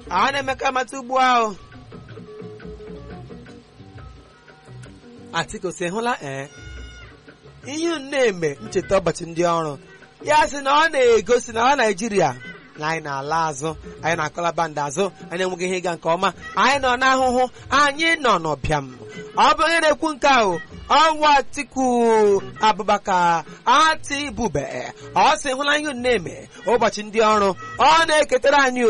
a na-eme ka mata ugbu ahụ Atiku si hụla ee ihe na-eme ncheta ụbọchị ndị ọrụ ya sị na ọ na-egosi na ọ Naijiria na anyị na-ala azụ anyị na-akọla bandị azụ anyị enweghị ihe ịga nke ọma anyị nọ n'ahụhụ anyị nọ n'ụbịam ọ bụ onye na-ekwu nke ahụ ọnwa Atiku Abubakar Atibube ọ sị hụla ihe na-eme ụbọchị ndị ọrụ ọ na-eketara anyị